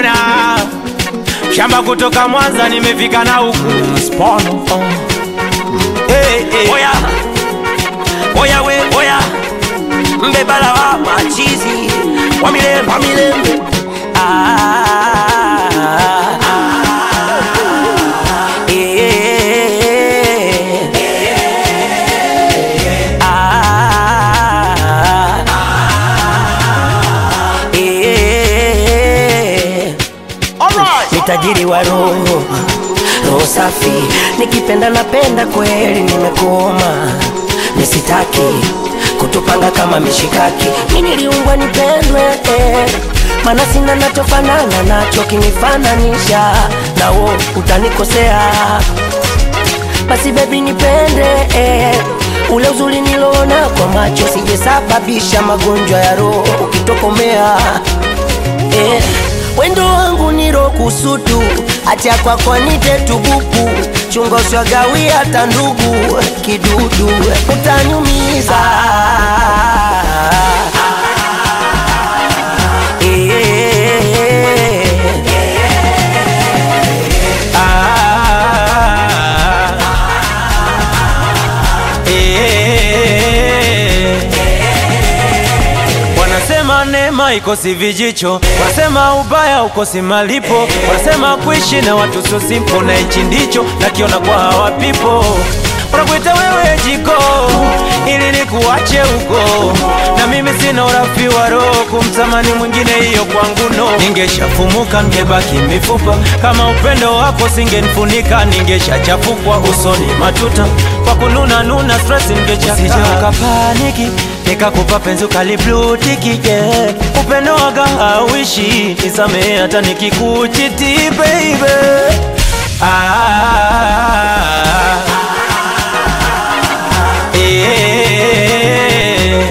ona shamba kutoka Mwanza nimefika na huku Spono. Hey, hey. Oya, oya we, oya mbebala wa machizi wa milembe, wa milembe. Ah, ah, eh, ah, eh. Ni tajiri wa roho, roho safi, nikipenda napenda kweli, nimekoma nisitaki kutupanga kama mishikaki. Mimi niliumbwa nipendwe, eh, maana sina nachofanana nacho, kinifananisha nawo utanikosea. Basi baby nipende, eh, ule uzuri niloona kwa macho, sijesababisha magonjwa ya roho ukitokomea eh, wendo wangu niro kusutu acha kwako nite tubuku chunga usiwagawi hata ndugu kidudu utanyumiza Eh, Ah, eh. Wanasema neema ikosi vijicho, wanasema ubaya ukosi malipo, wanasema kuishi na watu sio simple, na hichi ndicho nakiona kwa hawa people. Wanakuita wewe jiko ili nikuache huko, na mimi sina urafi wa roho kumtamani mwingine, hiyo kwangu no. Ningeshafumuka ningebaki mifupa, kama upendo wako singenifunika, ningeshachafukwa usoni matuta kwa kununa nuna stress ningechaka. Usije ukapaniki nikakupa penzi ukaliblutiki yeah. Upendo waga hauishi, nisamehe hata nikikuchiti baby ah, eh,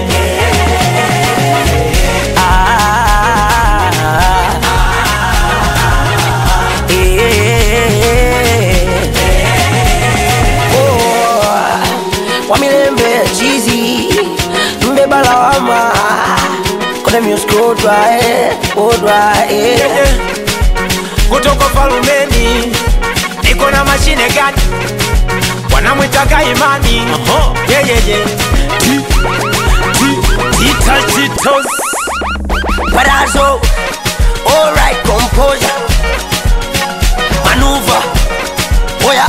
ah, eh. Oh, wamilembe chizi mbeba lawama kone music odwa eh, odwa eh. eh. kutoka falumeni niko na mashine gani wanamwitaga imani yeah, yeah, yeah. Ti- ti- tita- titos. Parazo, alright, composure, maneuver, oya.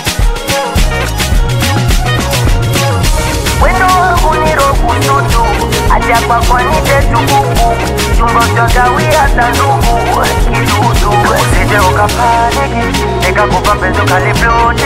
Wendo wangu ni roho tutu, acha kwa kwa nite tukuku, chumba utagawia hata ndugu, kidudu. Usije ukapaniki, nikakupa penzi ukalibluti